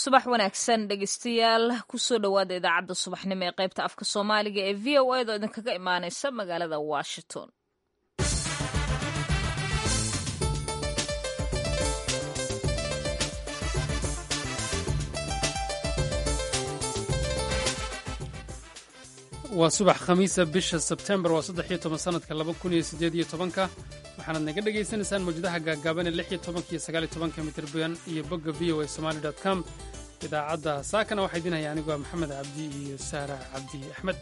subax wanaagsan dhegeystayaal kusoo dhowaada idaacadda subaxnimo ee qaybta afka soomaaliga ee v o a doo idinkaga imaaneysa magaalada washington waa subax khamiisa bisha sebtembar waa saddex iyo toban sanadka laba kun iyo siddeed iyo tobanka waxaanaad naga dhagaysanaysaan mawjadaha gaagaaban ee lix iyo tobanka iyo sagaal iyo tobanka mitirban iyo bogga v o a somali dot com idaacadda saakana waxaa idin haya anigoo maxamed cabdi iyo saara cabdi axmed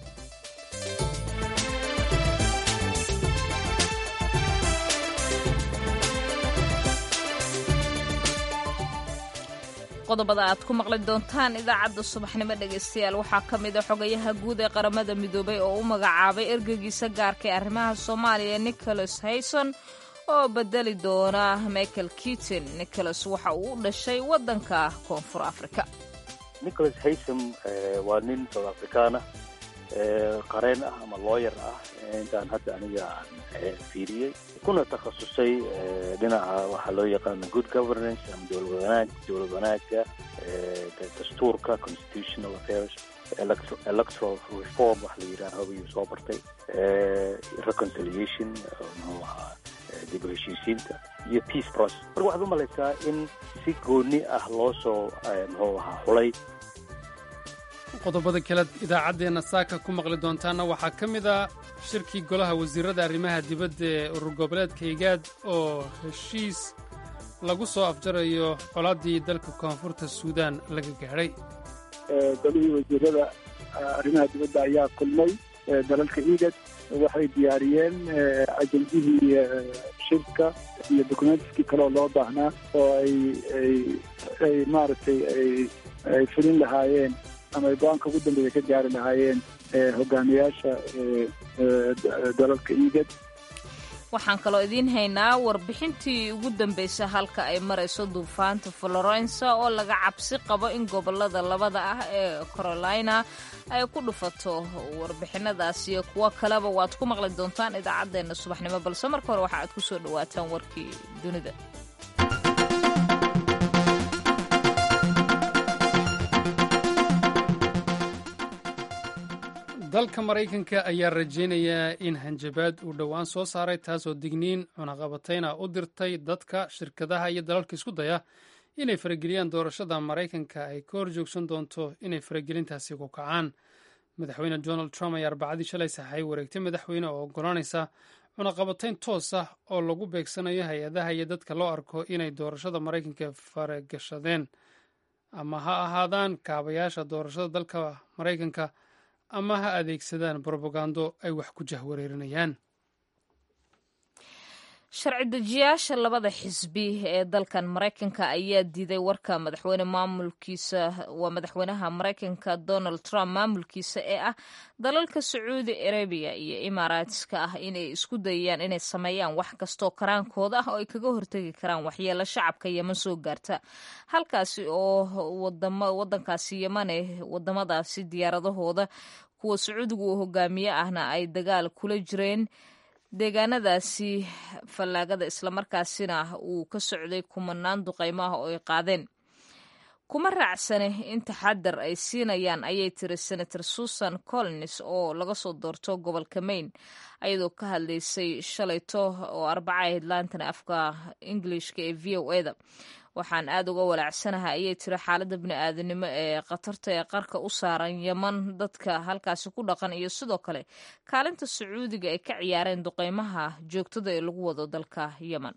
qodobada aad ku maqli doontaan idaacadda subaxnimo dhegaystayaal waxaa ka mid a xogayaha guud ee qaramada midoobay oo u magacaabay ergeygiisa gaarka ee arrimaha soomaaliya nicholas hayson oo bedeli doona michael kitin nicholas waxa uu u dhashay waddanka koonfur afrika nicholas haysom waa nin south afrikaana qareen ah ama looyar ah intaan hadda aniga aan fiiriyey kuna takhasusay dhinaca waxaa loo yaqaana good governance ama dowlad wanaag dowlad wanaaga dastuurka constitutional affairs electoral reform wax la yidhaha hobayuu soo bartay reconciliation muxuu ahaa dib u heshiisiinta iyo peace process marka waxaad u malaysaa in si gooni ah loo soo muxuu ahaa xulay qodobada kale idaacaddeenna saaka ku maqli doontaana waxaa ka mid a shirkii golaha wasiirada arrimaha dibadda ee urur goboleedka higaad oo heshiis lagu soo afjarayo colaaddii dalka koonfurta suudaan laga gaadhay golihii wasiirada arrimaha dibadda ayaa kulmay dalalka igad waxay diyaariyeen ajendihii shirka iyo documentskii kaleoo loo baahnaa oo ay ay maaragtay ay fulin lahaayeen ama ay go-aanka ugu dambeeya ka gaari lahaayeen hogaamiyaasha dalalka igad waxaan kaloo idiin haynaa warbixintii ugu dambaysa halka ay marayso duufaanta florensa oo laga cabsi qabo in gobolada labada ah ee carolina ay ku dhufato warbixinadaas iyo kuwo kaleba waad ku maqli doontaan idaacaddeenna subaxnimo balse marka hore waxa aad ku soo dhowaataan warkii dunida dalka maraykanka ayaa rajaynayaa in hanjabaad uu dhowaan soo saaray taasoo digniin cunaqabatayna u dirtay dadka shirkadaha iyo dalalka isku daya inay farageliyaan doorashada maraykanka ay ka hor joogsan doonto inay faragelintaasi ku kacaan madaxweyne donald trump ayaa arbacadii shalay saxay wareegtay madaxweyne oo oggolaanaysa cunaqabatayn toos ah oo lagu beegsanayo hay-adaha iyo dadka loo arko inay doorashada maraykanka faragashadeen ama ha ahaadaan kaabayaasha doorashada dalka maraykanka ama ha adeegsadaan brobagando ay wax ku jahwareerinayaan sharci dejiyaasha labada xisbi ee dalkan maraykanka ayaa diiday warka madaxweyne maamulkiisa waa madaxweynaha maraykanka donald trump maamulkiisa ee ah dalalka sacuudi arabiya iyo imaaraatska ah inay isku dayayaan inay sameeyaan wax kastoo karaankooda ah oo ay kaga hortegi karaan waxyeelo shacabka yeman soo gaarta halkaasi oo wadankaasi yemane wadamadaasi diyaaradahooda kuwa sacuudiga uu hogaamiye ahna ay dagaal kula jireen deegaanadaasi fallaagada islamarkaasina uu ka socday kumanaan duqaymo ah oo ay qaadeen kuma raacsane in taxadar ay siinayaan ayay tiri senator susan collins oo laga soo doorto gobolka maine ayadoo ka hadlaysay shalayto oo arbaca ahayd laantana afka ingilishka ee v o eda waxaan aada uga walaacsanahay ayay tiri xaaladda bini-aadanimo ee khatarta ee qarka u saaran yeman dadka halkaasi ku dhaqan iyo sidoo kale kaalinta sacuudiga ay ka ciyaareen duqeymaha joogtada ee lagu wado dalka yeman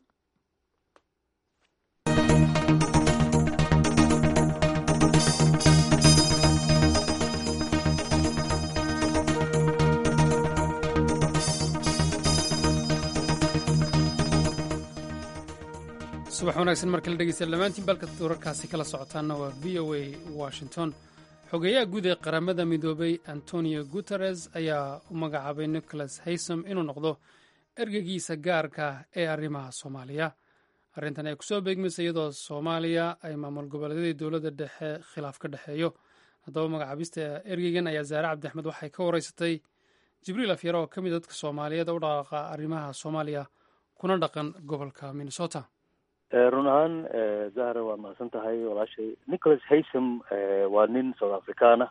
subax wanaagsan mar kale dhegeysta dhammaantiin balka wararkaasi kala socotaana waa v o a washington xogeeyaha guud ee qaramada midoobay antonio guteres ayaa u magacaabay nicholas haysom inuu noqdo ergeygiisa gaarka ee arrimaha soomaaliya arrintan ay kusoo beegmaysa iyadoo soomaaliya ay maamul goboleedyadii dowladda dhexe khilaaf ka dhexeeyo haddaba magacaabista ergeygan ayaa zaare cabdi axmed waxay ka wareysatay jibriil afyare oo ka mid dadka soomaaliyeed u dhaqaaqa arrimaha soomaaliya kuna dhaqan gobolka minnesota run ahaan zahra waa mahadsan tahay walaashay nicholas haysam waa nin south africana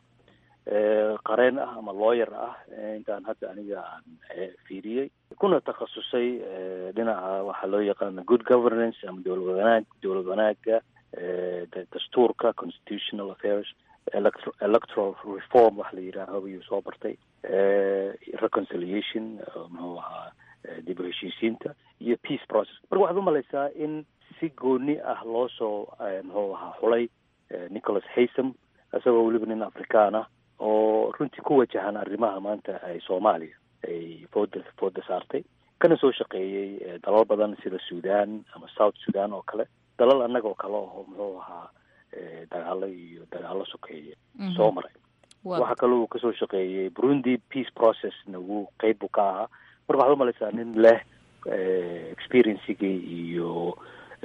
qareen ah ama lawyer ah intaan hadda aniga aan fiiriyey kuna takhasusay dhinaca waxaa loo yaqaana good governance ama dowlad wanaag dowlad wanaaga dastuurka constitutional affairs electoral reform waxa la yidhaaho ayuu soo bartay reconciliation muxuu ahaa dib u heshiisiinta iyo peace process marka waxaad umalaysaa in si gooni ah loo soo muxuu ahaa xulay nicholas haysam isagoo weliba nin afrikaan ah oo runtii ku wajahan arrimaha maanta ay soomaaliya ay fooda fooda saartay kana soo shaqeeyey dalal badan sida sudan ama south sudan oo kale dalal annaga oo kale oo muxuu ahaa dagaalo iyo dagaalo sokeeye soo maray waxaa kaloo uu kasoo shaqeeyey burundi peace processna wuu qeyb buu ka ahaa marka waxaad umalaysaa nin leh experiencigii iyo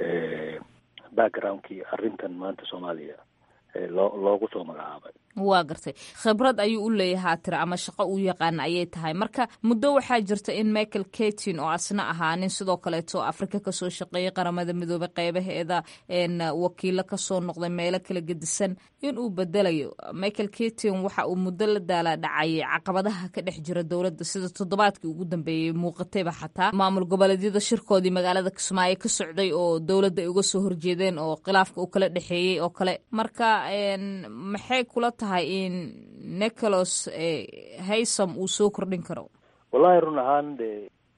backgroundkii arrintan maanta soomaaliya loo loogu soo magacaabay waa gartay khibrad ayuu u leeyahaa tira ama shaqo uu yaqaana ayay tahay marka muddo waxaa jirta in michael katin oo asna ahaa nin sidoo kaleeto afrika kasoo shaqeeyay qaramada midoobay qeybaheeda wakiilo kasoo noqday meelo kala gedisan inuu bedelayo michael katin waxa uu muddo la daala dhacayay caqabadaha ka dhex jira dowladda sida toddobaadkii ugu dambeeyey muuqatayba xataa maamul goboleedyada shirkoodii magaalada kismaayo ka socday oo dowladda ay uga soo horjeedeen oo khilaafka uu kala dhexeeyey oo kale marka maxay kula tahay in nicholas haysam uu soo kordhin karo wallahi run ahaan de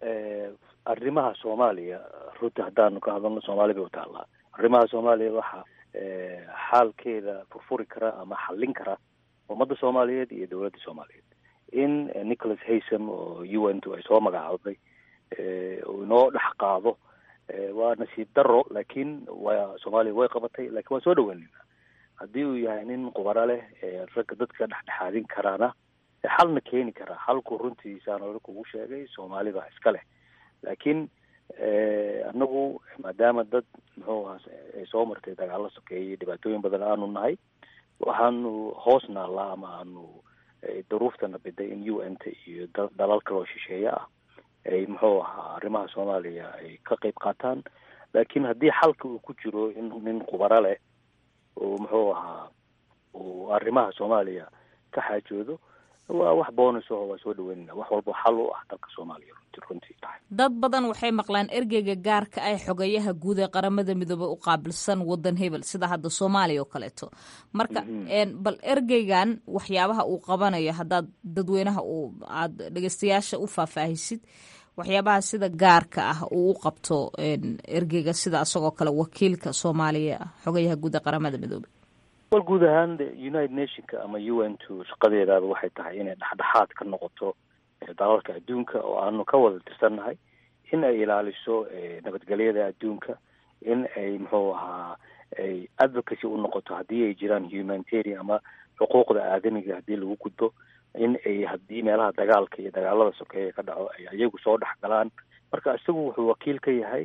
arrimaha soomaaliya runtii haddaanu ka hadalno soomaali bay utaallaa arrimaha soomaaliya waxaa xaalkeeda furfuri kara ama xallin kara ummadda soomaaliyeed iyo dowladda soomaaliyeed in nicholas haysam oo u n t ay soo magacaabday uu inoo dhex qaado waa nasiib daro laakiin waa soomaaliya way qabatay lakiin waan soo dhaweynayna haddii uu yahay nin qubaro leh ragga dadka dhexdhexaadin karaana xalna keeni karaa xalku runtiisaan hore kugu sheegay soomaali baa iska leh laakiin anagu maadaama dad muxuu ahaa ay soo martay dagaalo sokeeyey dhibaatooyin badan aanu nahay waxaanu hoos naallaa ama aanu duruuftana biday in u n t iyo dalal kaloo shisheeye ah ay muxuu ahaa arrimaha soomaaliya ay ka qeyb qaataan laakiin haddii xalka uu ku jiro in nin qubaro leh uu muxuu ahaa uu arrimaha soomaaliya ka xaajoodo waa wax bonus aho waa soo dhaweynayna wax walba xal u ah dalka soomaaliya runti runtii tahay dad badan waxay maqlaan ergeyga gaarka ay xogayaha guud ee qaramada midoobey u qaabilsan wadan hebel sida hadda soomaaliya oo kaleeto marka bal ergeygan waxyaabaha uu qabanayo haddaad dadweynaha uu aada dhegeystayaasha u faahfaahisid waxyaabaha sida gaarka ah uu u qabto ergeyga sida isagoo kale wakiilka soomaaliya xogayaha guud ee qaramada midoobey wal guud ahaan de united nationka ama u n two shaqadeedaaba waxay tahay inay dhexdhexaad ka noqoto dalalka adduunka oo aanu ka wada tirsannahay in ay ilaaliso nabadgelyada adduunka in ay muxuu ahaa ay advocacy u noqoto haddii ay jiraan humanitarian ama xuquuqda aadamiga haddii lagu gudbo in ay haddii meelaha dagaalka iyo dagaalada sokeeya ka dhaco ay iyagu soo dhex galaan marka isagu wuxuu wakiil ka yahay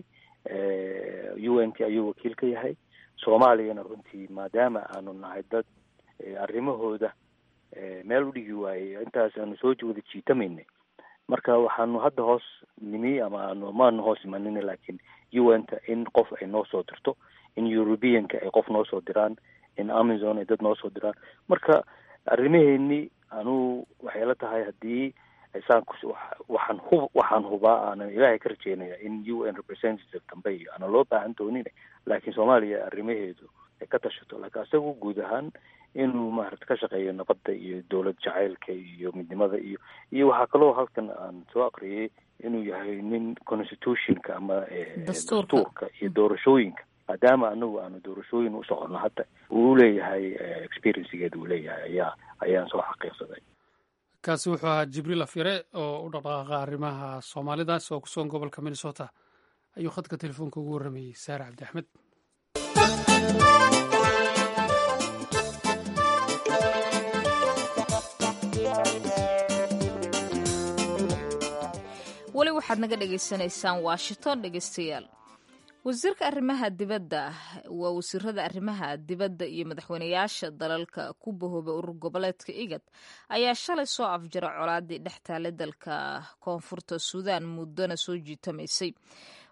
u n t ayuu wakiil ka yahay soomaaliyana runtii maadaama aanu nahay dad arrimahooda meel u dhigi waayey intaas aanu soo wada jiitamaynay marka waxaanu hadda hoos nimi ama aanu maanu hoos imanina laakiin u n ta in qof ay noo soo dirto in europeanka ay qof noo soo diraan in amazon ay dad noo soo diraan marka arrimaheeni anuu waxay la tahay haddii saan waxaan hub waxaan hubaa aanan ilaahay ka rajeynaya in u n representative dambe iyo aanan loo baahan doonin laakiin soomaaliya arrimaheedu ay ka tashato laakiin isagu guud ahaan inuu maarata ka shaqeeyo nabadda iyo dowlad jacaylka iyo midnimada iyo iyo waxaa kaloo halkan aan soo aqriyay inuu yahay nin constitutionka ama dastuurka iyo doorashooyinka maadaama anagu aanu doorashooyin u soconno hadda uu leeyahay experiencegeeda uu leeyahay ayaa ayaan soo xaqiiqsaday kaasi wuxuu ahaa jibriil afyare oo u dhaqdhaqaaqa arrimaha soomaalidaas oo kusugan gobolka minnesota ayuu khadka telefoonka ugu warramayey saare cabdi axmed weli waxaad naga dhagaysanaysaan washington dhegeystayaal wasiirka arrimaha dibadda waa wasiirada arrimaha dibadda iyo madaxweyneyaasha dalalka ku bahoobay urur goboleedka igad ayaa shalay soo afjara colaadii dhex taale dalka koonfurta suudaan muddona soo jiitamaysay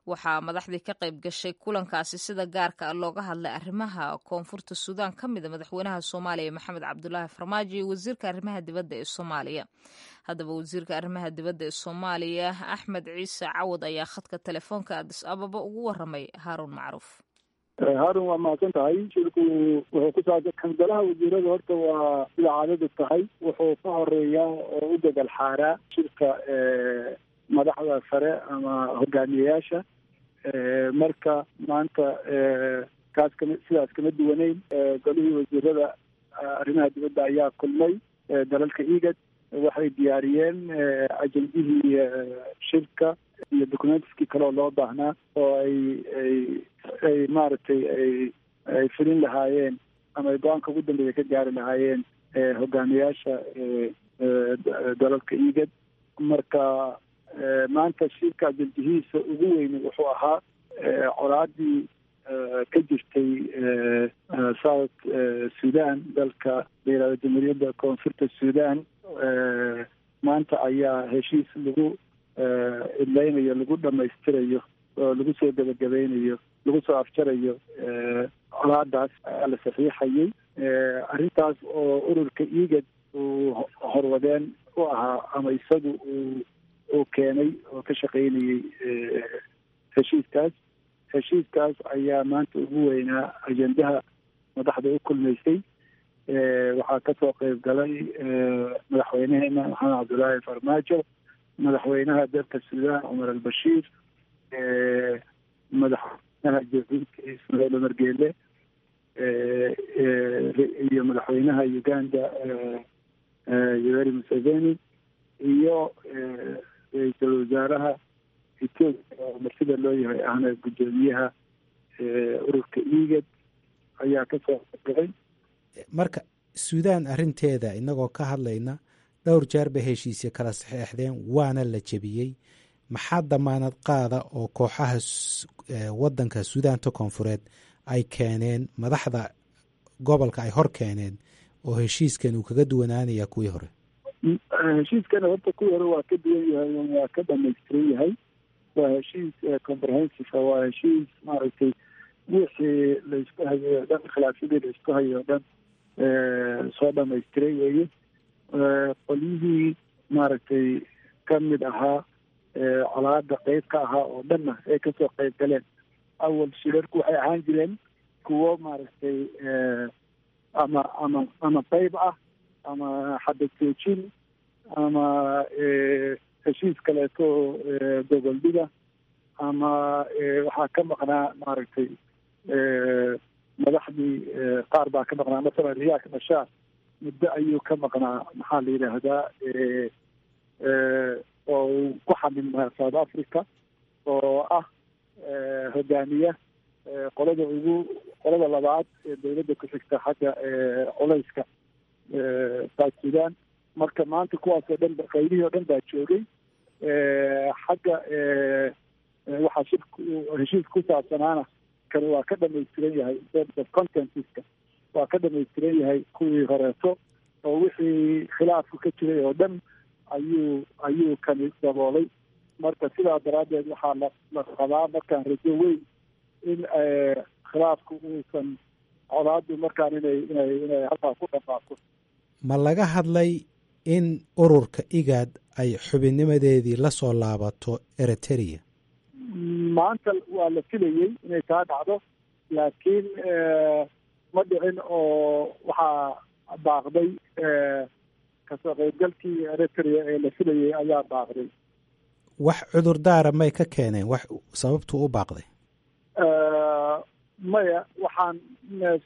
waxaa madaxdii ka qayb gashay kulankaasi sida gaarka ah looga hadlay arrimaha koonfurta suudaan ka mida madaxweynaha soomaaliya maxamed cabdulaahi farmaajo iyo wasiirka arrimaha dibadda ee soomaaliya haddaba wasiirka arrimaha dibadda ee soomaaliya axmed ciise cawad ayaa khadka telefoonka adis ababa ugu waramay haaruun macruuf haarun waa mahadsan tahay shirku wuxuu ku saabsan kangalaha wasiirada horta waa sida caadadu tahay wuxuu ka horeeyaa oo u degal xaaraa shirka madaxda sare ama hogaamiyeyaasha marka maanta kaas kama sidaas kama duwaneyn golihii wasiirada arrimaha dibadda ayaa kulmay dalalka igad waxay diyaariyeen ajendihii shirka iyo documentiskii kale oo loo baahnaa oo ay ay ay maaragtay ay ay fulin lahaayeen ama ay go-aanka ugu dambeeya ka gaari lahaayeen hogaamiyaasha dalalka igad marka maanta shirka ajendihiisa ugu weyni wuxuu ahaa colaadii ka jirtay south sudan dalka layihahdo jamhuuriyadda koonfurta sudan maanta ayaa heshiis lagu idleynayo lagu dhamaystirayo oo lagu soo gebagabeynayo lagu soo afjarayo colaadaas ayaa la saxiixayay arrintaas oo ururka igad uu horwadeen u ahaa ama isagu uu uu keenay oo ka shaqaynayay heshiiskaas heshiiskaas ayaa maanta ugu weynaa ajendaha madaxda u kulmaysay waxaa kasoo qeyb galay madaxweyneheena maxamed cabdullaahi farmaajo madaxweynaha dalka suudaan cumar albashiir madaxweynaha jabuuti ismaaciil umar geele iyo madaxweynaha uganda yoweri museveni iyo ra-iisul wasaaraha etoobiya oo martida loo yahay ahna guddoomiyaha ururka igad ayaa kasoo galay marka suudaan arrinteeda inagoo ka hadlayna dhowr jeer bay heshiisya kala saxeexdeen waana la jebiyey maxaa damaanad qaada oo kooxaha waddanka suudaanta koonfureed ay keeneen madaxda gobolka ay hor keeneen oo heshiiskan uu kaga duwanaanaya kuwii hore heshiiskana horta kuwii hore waa ka duwan yahay waa ka dhamaystiran yahay waa heshiis comprehensive waa heshiis maaragtay wixii laisku hayo o dhan khilaafyadii laisku hayo o dhan soo dhamaystiray weeye qolyihii maaragtay ka mid ahaa colaada qeyb ka ahaa oo dhanna ay kasoo qeyb galeen awal shirarku waxay ahaan jireen kuwo maaragtay ama ama ama qeyb ah ama xabad joojin ama heshiis kaleeto gogoldhiga ama waxaa ka maqnaa maaragtay madaxdii qaar baa ka maqnaa masalan riyaak bashaar muddo ayuu ka maqnaa maxaa la yidhaahdaa oo uu ku xamilmaa south africa oo ah hogaamiya qolada ugu qolada labaad ee dawladda ku xigta xagga culayska south sudan marka maanta kuwaasoo dhan qaybihii oo dhan baa joogay xagga waxaa shirku heshiis ku saabsanaana kan waa ka dhamaystiran yahay of contentiska waa ka dhamaystiran yahay kuwii horeeto oo wixii khilaafku ka jiray oo dhan ayuu ayuu kani daboolay marka sidaa daraaddeed waxaa la la qabaa markaan rajo weyn in khilaafku uusan colaadu markaan inay inay inay halkaa ku dhamaato ma laga hadlay in ururka igaad ay xubinnimadeedii la soo laabato eritrea maanta waa la filayey inay kaa dhacdo laakiin ma dhicin oo waxaa baaqday kasoo qaybgalkii eritrea ee la filayey ayaa baaqday wax cudurdaara may ka keeneen wax sababtuu u baaqday maya waxaan mes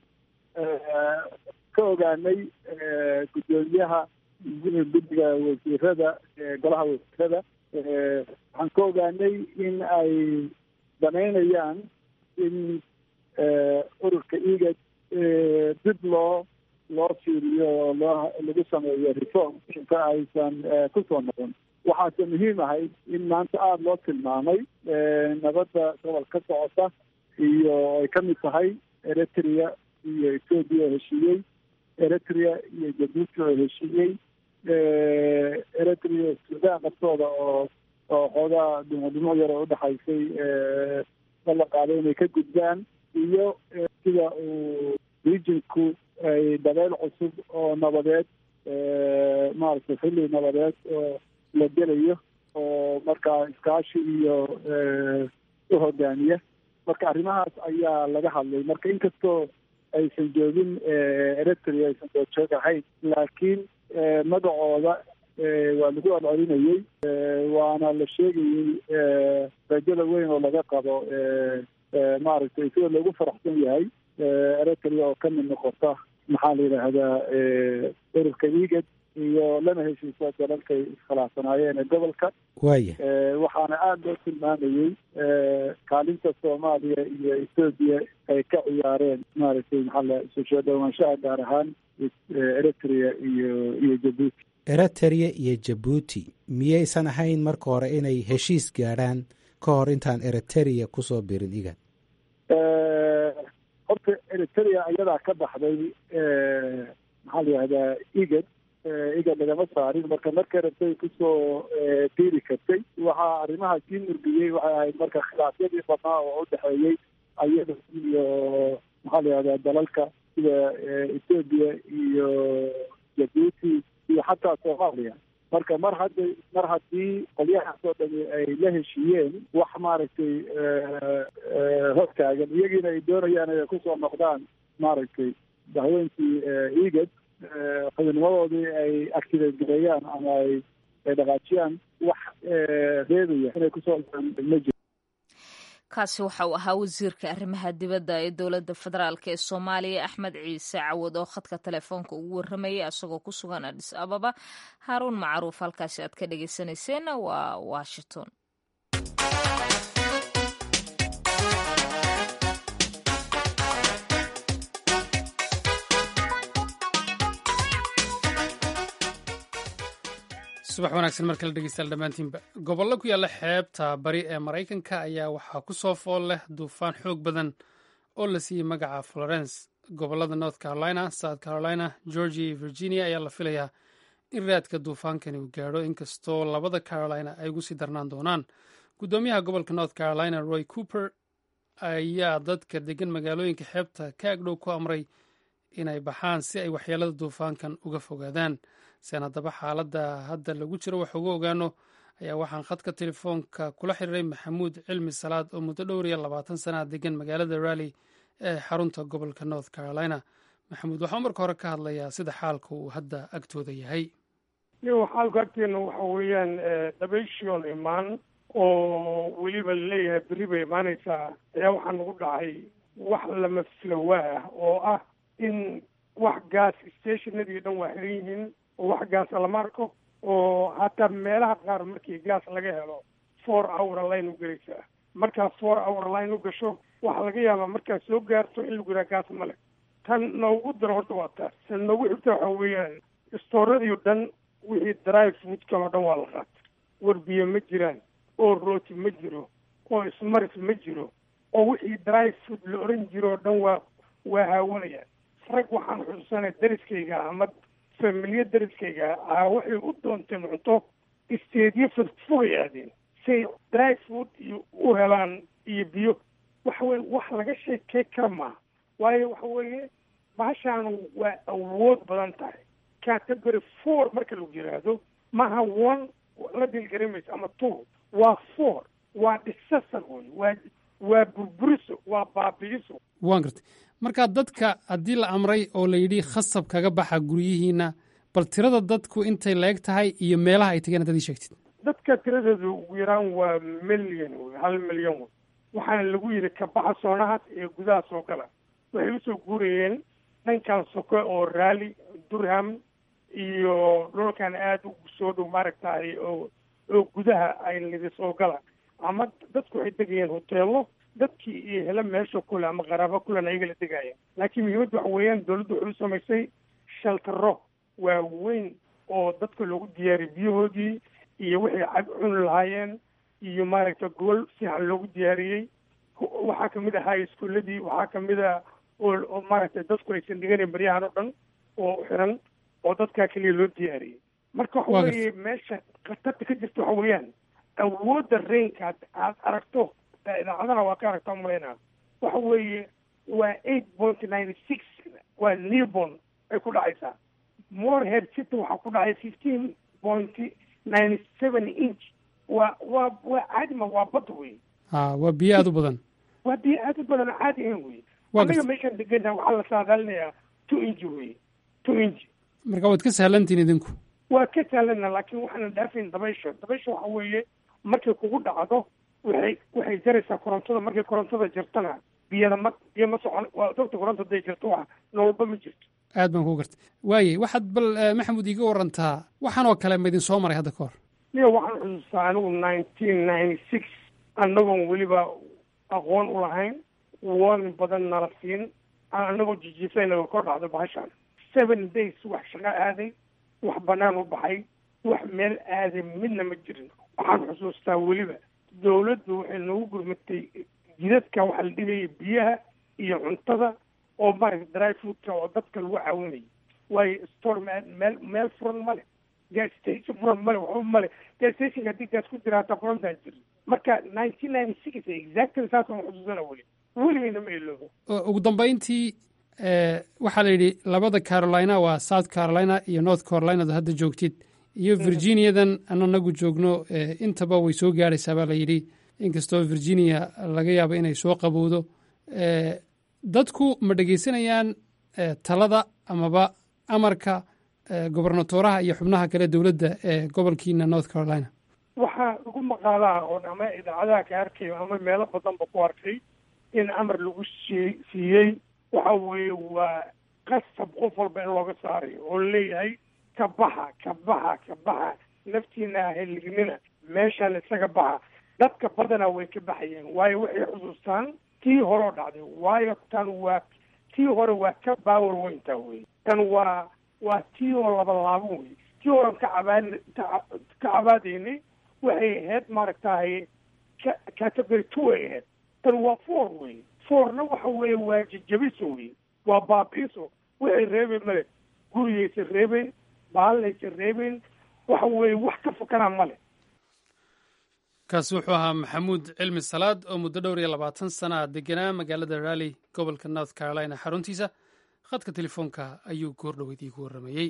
ka ogaanay guddoomiyaha guddiga wasiirada golaha wasiirada waxaan ka ogaanay in ay danaynayaan in ururka igad dib loo loo fiiriyo oo loo lagu sameeyo reform inta aysan kusoo noqon waxaase muhiim ahayd in maanta aada loo tilmaamay nabadda gobol ka socota iyo ay ka mid tahay eritrea iyo ethoobia oo heshiiyey eritrea iyo jabuuti oo heshiiyey eritrea sudan naftooda oo oo xoogaa dhimo yar oo udhexaysay ballan qaaday inay ka gudbaan iyo sida uu regionku ay dabeyl cusub oo nabadeed maaragtay xilli nabadeed oo la gelayo oo markaa iskaashi iyo u hogaamiya marka arrimahaas ayaa laga hadlay marka inkastoo aysan joogin eritrea aysan doorjoog ahayn laakiin magacooda waa lagu celcelinayey waana la sheegayey rajada weyn oo laga qabo maaragtay sida loogu faraxsan yahay eritrea oo ka mid noqota maxaa la yidhaahdaa ururka igad iyo lana heshiisa dalalkay iskhilaafsanaayeen ee gobolka waaya waxaana aada loo tilmaamayey kaalinta soomaaliya iyo ethoobiya ay ka ciyaareen maaragtay maxaa la isu soo dhowaanshaha gaar ahaan eritrea iyo iyo jabuuti eritrea iyo jabuuti miyaysan ahayn marka hore inay heshiis gaadhaan ka hor intaan eritrea kusoo birin igad horta eritrea ayadaa ka baxday maxaa la yihahdaa igad igad lagama saarin marka marka rabtay kusoo biiri kartay waxaa arrimaha sii murgiyey waxay ahayd marka khilaafyadii badnaa oo udhexeeyey ayada iyo maxaa la yihahdaa dalalka sida ethoobiya iyo jabuuti iyo xataa soomaaliya marka mar hadda mar haddii qolyahaas oo dhami ay la heshiiyeen wax maaragtay hortaagan iyagiina ay doonayaan inay kusoo noqdaan maaragtay dahweynkii igad xubinnimadoodii ay activate gareeyaan ama ay ay dhaqaajiyaan wax reebaya inay kusoo ma jiro kaasi waxa uu ahaa wasiirka arrimaha dibadda ee dowladda federaalk ee soomaaliya axmed ciise cawad oo khadka telefoonka ugu warramayay isagoo ku sugan adhis ababa haaruun macruuf halkaasi aad ka dhegeysaneyseen waa washington subax wanaagsan mar kale dhegeystayaal dhammaantiinba gobollo ku yaalla xeebta bari ee maraykanka ayaa waxaa ku soo fool leh duufaan xoog badan oo la siiyey magaca florence gobollada north carolina south carolina georgia iyo virginia ayaa la filayaa in raadka duufaankani uu gaadho inkastoo labada carolina ay ugu sii darnaan doonaan guddoomiyaha gobolka north carolina roy cooper ayaa dadka degan magaalooyinka xeebta ka agdhow ku amray inay baxaan si ay waxyeelada duufaankan uga fogaadaan sian haddaba xaaladda hadda lagu jiro wax uga ogaano ayaa waxaan khadka telefoonka kula xiriiray maxamuud cilmi salaad oo muddo dhowr iyo labaatan sanaa degan magaalada rally ee xarunta gobolka north carolina maxamuud waxaa marka hore ka hadlayaa sida xaalka uu hadda agtooda yahay iyo xaalka agteena waxa weeyaan dabayshiol imaan oo weliba laleeyahay berri bay imaanaysaa ayaa waxaa nagu dhacay wax lama filowaa ah oo ah in wax gaas stationadii dhan waa xiran yihiin oo wax gaasa lama arko oo hataa meelaha qaar markii gaas laga helo four hour line u gelaysaa markaa four hour line u gasho waxaa laga yaabaa markaad soo gaarto in lagu yidhaha gaas ma leh tan noogu daro horta waa taas tan noogu xigta waxa weeyaan istooradii o dhan wixii dry foodkan oo dhan waa la qaata warbiye ma jiraan oo rooti ma jiro oo ismaris ma jiro oo wixii dry food la oran jiro oo dhan waa waa haawanayaan rag waxaan xusuusanay dariskayga ama familiya dariskayga ah waxay u doonteen cunto isteedyo fogfogay aadeen say dry food iyo u helaan iyo biyo waxa weye wax laga sheekey kara maaha waayo waxa weeye bahashaanu waa awood badan tahay category four marka lagu yidhaahdo maaha one la dilgaramayso ama two waa four waa disaster wey waa waa burburiso waa baabi'iso waan gartay markaa dadka haddii la amray oo la yidhi khasab kaga baxa guryihiina bal tirada dadku intay leeg tahay iyo meelaha ay tegeen haddaad ii sheegtid dadka tiradooda ugu yaraan waa milyan wey hal milyan wey waxaana lagu yidhi kabaxa soonahaas ee gudaha soo gala waxay usoo guurayeen dhankan soke oo raali durham iyo dhulkan aada ugu soo dhow maaragtaay oo oo gudaha ay lidi soo gala ama dadku waxay degayeen hoteelo dadkii iyo hele meesha kule ama qaraabo kulen ayaga la degaya laakiin muhiimadda waxa weeyaan dawladdu waxay u samaysay shaltaro waaweyn oo dadka loogu diyaariyay biyahoodii iyo wixii cag cuni lahaayeen iyo maaragta gobol fiican loogu diyaariyey waxaa kamid ahaa iskuuladii waxaa kamid a oo maaragtay dadku aysan dhiganayn baryahan oo dhan oo xiran oo dadkaa keliya loo diyaariyey marka waxa weeye meesha khatarta ka jirta waxa weeyaan awoodda rainka aad aragto idaacadaha waa ka aragta umalayna waxa weeye waa eight point ninety six waa newborn ay ku dhacaysaa morehead city waxaa ku dhacay fifteen point ninety seven inch waa waa waa caadima waa badda wey ha waa biyo aada u badan waa biyo aad u badan caadi ahan wey Waa anaga gartay. meeshaan degana waxaa la saadaalinayaa two inch wey two inch marka waad ka sahlantihin idinku waa ka saalana laakiin waxaana dhaafayn dabaysha dabaysha waxa weeye markay kugu dhacdo waxay waxay jaraysaa korontada markay korontada jirtana biyada ma biyo ma socon waa dogta koronta haday jirto wax nololba ma jirto aad baan kuu gartay waayey waxaad bal eh, maxamuud iiga warantaa waxaan oo kale ma idin soo maray hadda ka hor niyo waxaan xusuustaa anigu nineteen ninety six annagoon weliba aqoon u lahayn warning badan nala siin annagoo jijiifaynaga kor dhacdo bahashaan seven days wax shaqo aaday wax banaan u baxay wax meel aaday midna ma jirin waxaan xusuustaa weliba dawladdu waxay noogu gurmatay jidadka waxa la dhigaya biyaha iyo cuntada oo maaragta dry foodka oo dadka lagu caawinayay waayo store meel meel meel furan ma leh gas station furan male waxba male gas stationka haddii gaas ku jira hataa furantaan jirin marka nineteen ninety six exactly saas aan xusuusana weli weligayna ma iloobo O- ugu dambayntii eh, waxaa la yidhi labada carolina waa south carolina iyo north carolina ad hadda joogtid iyo virginiadan aan anagu joogno eh, intaba way soo gaadhaysaa baa la yidhi inkastoo virginia laga yaabo inay soo qabowdo Eh, dadku ma dhegeysanayaan eh, talada amaba amarka eh, gobernatoraha iyo xubnaha kale dowladda ee gobolkiina north carolina waxaa lagu maqaalaa oo ama idaacadaha ka arkayo ama meelo badanba ku arkay in amar lagu sii siiyey waxa weeye waa qasab qof walba in looga saarayo oo leeyahay ka baxa ka baxa ka baxa naftiina helignina meeshaan isaga baxa dadka badanaa way ka baxayeen waayo waxay xusuustaan tii horeo dhacday waayo tan waa tii hore waa ka baawar weyntaa wey tan waa waa tii oo laba laaban wey tii horean ka cabaan ka cabaadaynay waxay ahayd maaragtahay ca- category two ay ahayd tan waa four wey fourna waxa weeye waa jajabiso wey waa baabiiso waxay reebeen male gurigaysa reebeen baalaysa reebeen waxa weeye wax ka fakanaa male kaasi wuxuu ahaa maxamuud cilmi salaad oo muddo dhowr iyo labaatan sana ah deganaa magaalada raleigh gobolka north carolina xaruntiisa khadka telefoonka ayuu goor dhoweyd iigu warramayey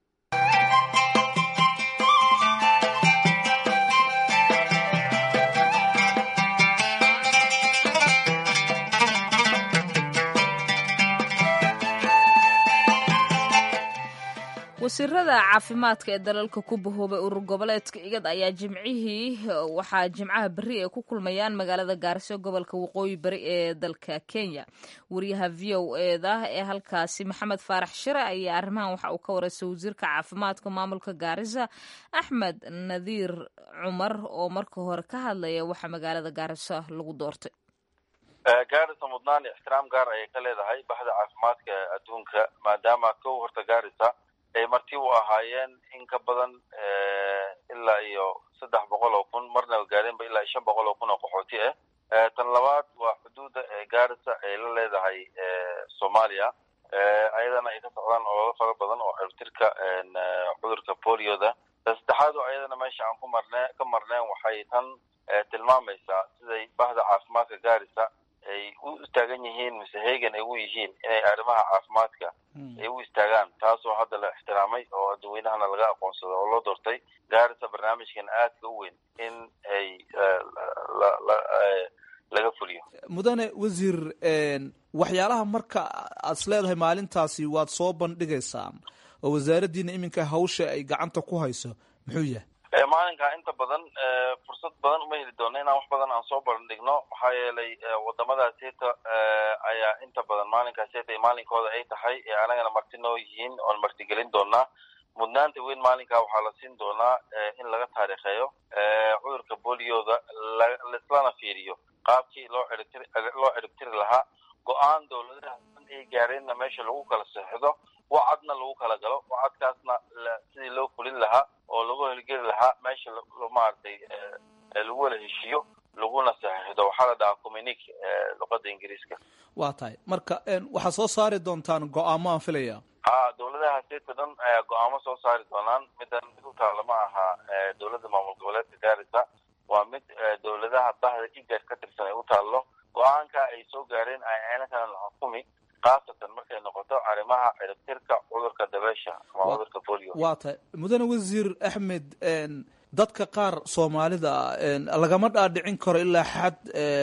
wasiirada caafimaadka ee dalalka ku bahoobay urur goboleedka igad ayaa jimcihii waxaa jimcaha beri ay ku kulmayaan magaalada gaariso gobolka waqooyi bari ee dalka kenya wariyaha v o eda ee halkaasi maxamed faarax shire ayaa arrimahan waxa uu ka wareystay wasiirka caafimaadka maamulka gaarisa axmed nadiir cumar oo marka hore ka hadlaya waxa magaalada gaariso lagu doortay gaarisa mudnaan ixtiraam gaar ayay ka leedahay baxda caafimaadka adduunka maadaama kow horta gaarisa ay marti u ahaayeen in ka badan ilaa iyo saddex boqol oo kun marna gaareenba ilaa iyo shan boqol oo kun oo qaxooti ah tan labaad waa xuduudda ee gaarisa ay la leedahay soomaaliya ayadana ay ka socdaan ololo fara badan oo ciribtirka cudurka polioda ta saddexaad oo ayadana meesha aan ku marne ka marneen waxay tan tilmaamaysaa siday bahda caafimaadka gaarisa ay u istaagan yihiin mise heegan ay u yihiin inay arrimaha caafimaadka ay u istaagaan taasoo hadda la ixtiraamay oo dadweynahana laga aqoonsado oo loo doortay gaarisa barnaamijkan aadka u weyn in ay laga fuliyo mudane wasiir waxyaalaha marka aad is leedahay maalintaasi waad soo bandhigaysaan oo wasaaraddiina iminka hawsha ay gacanta ku hayso muxuu yahay maalinka inta badan fursad badan uma heli doono inaan wax badan aan soo bandhigno maxaa yeelay wadamadaas heta ayaa inta badan maalinkaas heta maalinkooda ay tahay ee anagana marti noo yihiin oon martigelin doonaa mudnaanta weyn maalinkaa waxaa la siin doonaa in laga taariikheeyo cudurka bolioda laislana fiiriyo qaabkii loo ciribtiri loo ciribtiri lahaa go-aan dowladaha ay gaareenna meesha lagu kala seexdo wacadna lagu kala galo wacadkaasna sidii loo fulin lahaa oo lagu helgeli lahaa meesha maaragtay lagu wala heshiiyo laguna saxiixdo waxaa la dhahaa communique luqada ingiriiska waa tahay marka waxaad soo saari doontaan go-aamo aan filaya ha dowladaha seeta dhan ayaa go-aamo soo saari doonaan midan mid u taala ma aha dowladda maamul goboleedka gaarisa waa mid dowladaha bahda igad ka tirsan ay u taallo go-aanka ay soo gaareen ayna kala la xukumi khaasatan markay noqoto arrimaha ciribtirka cudurka dabeesha ama cudurka polio waa tahay mudane wasiir axmed dadka qaar soomaalida lagama dhaadhicin karo ilaa xad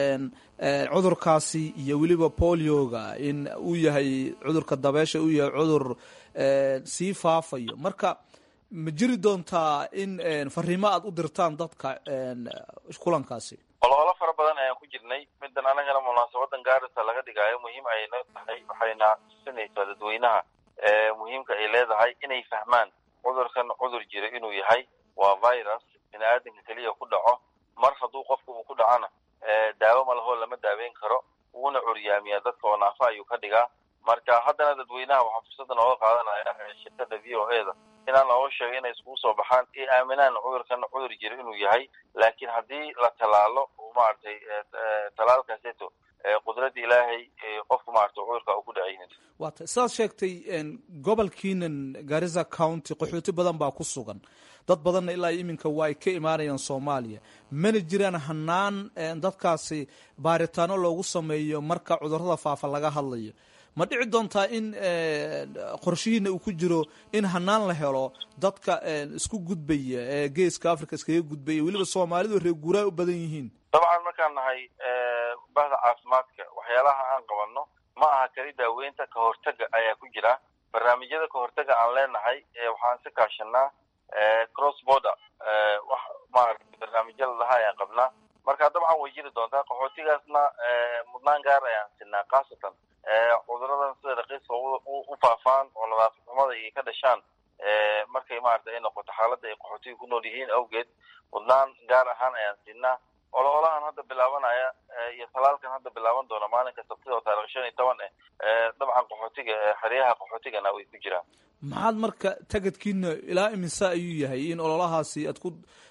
cudurkaasi iyo weliba polioga in uu yahay cudurka dabeesha uu yahay cudur sii faafayo marka ma jiri doontaa in fariimo aada u dirtaan dadka kulankaasi ololo fara badan ayaan ku jirnay midan anagana munaasabadan gaarisa laga dhigaayo muhiim ayna tahay waxayna tusinaysaa dadweynaha muhiimka ay leedahay inay fahmaan cudurkan cudur jira inuu yahay waa virus bini aadanka keliya ku dhaco mar hadduu qofka uu ku dhacona daawo malahoo lama daaweyn karo wuuna curyaamiyaa dadka oo naafa ayuu ka dhigaa marka haddana dadweynaha waxaan fursada nooga qaadanaya shirkada v o e da inaan looga sheego inay iskugu soo baxaan i aaminaan cudurkan cudur jira inuu yahay laakiin haddii la tallaalo maaragtay talaalkaaseto qudradda ilaahay qofku maarata cudurka uu ku dhacaynin waa tay sidaad sheegtay gobolkiinan garissa county qaxooti badan baa ku sugan dad badanna ilaa iminka waa ay ka imaanayaan soomaaliya mana jiraan hanaan dadkaasi baaritaano loogu sameeyo marka cudurrada faafa laga hadlayo ma dhici doontaa in qorshihiina uu ku jiro in hanaan la helo dadka isku gudbaya ee geeska africa iskaga gudbaya weliba soomaalidu reer guuraa u badan yihiin dabcan markaan nahay bahda caafimaadka waxyaalaha aan qabanno ma aha keli daaweynta ka hortaga ayaa ku jira barnaamijyada ka hortaga aan leenahay waxaan si kaashanaa cross border wax maarata barnaamijyo ladaha ayaan qabnaa marka dabcan way jiri doontaa qaxootigaasna mudnaan gaar ayaan sinaa khaasatan cuduradan sida raqiiska u faafaan oo nadaafad xumada iyo ka dhashaan markay maarata ay noqoto xaaladda ay qaxootiga ku nool yihiin awgeed mudnaan gaar ahaan ayaan siinaa ololahan hadda bilaabanaya iyo talaalkan hadda bilaaban doona maalinka sabtida oo taarikh shan iyo toban eh dabcan qaxootiga xeryaha qaxootigana way ku jiraan maxaad marka tagadkiina ilaa imise ayuu yahay in ololahaasi aad ku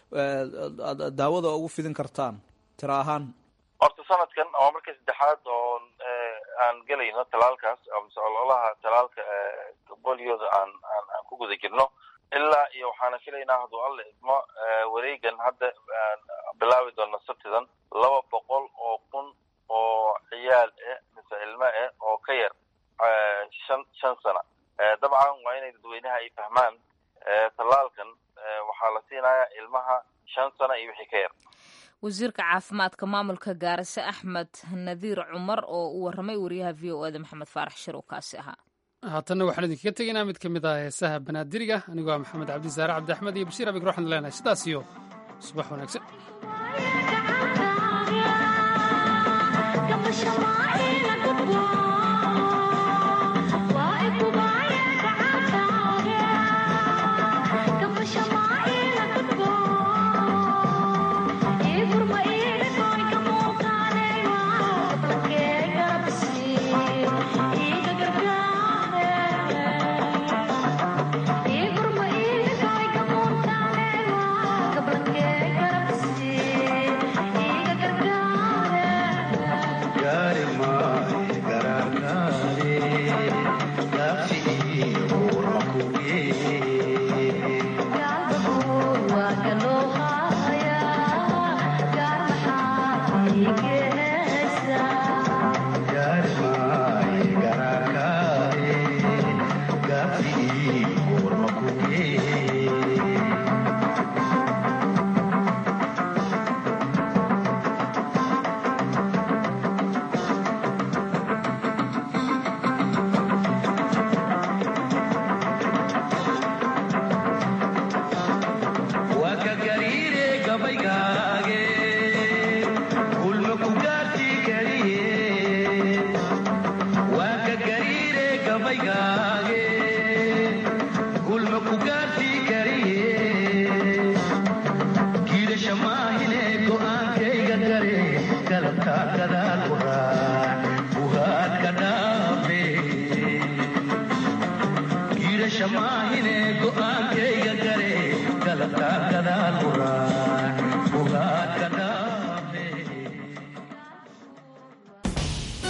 daawada ugu fidin kartaan tira ahaan horta sanadkan waa markii saddexaad oo aan gelayno talaalkaas mise ololaha talaalka bolioda aan aan aan ku guda jirno ilaa iyo waxaana filaynaa hadduu alla idmo wareegan hadda bilaabi doona sabtidan laba boqol oo kun oo ciyaal eh mise ilmo eh oo ka yar shan shan sana dabcan waa inay dadweynaha ay fahmaan tallaalkan waxaa la siinayaa ilmaha shan sana iyo wixii ka yar wasiirka caafimaadka maamulka gaarase axmed nadiir cumar oo u warramay wariyaha v o eda maxamed faarax shir oo kaasi ahaa haatanna waxaan idinkaga tegaynaa mid ka mid ah heesaha banaadiriga anigoo ah maxamed cabdisaare cabdi axmed iyo bashiir abig waxaan leenahay sidaas iyo subax wanaagsan go-aanke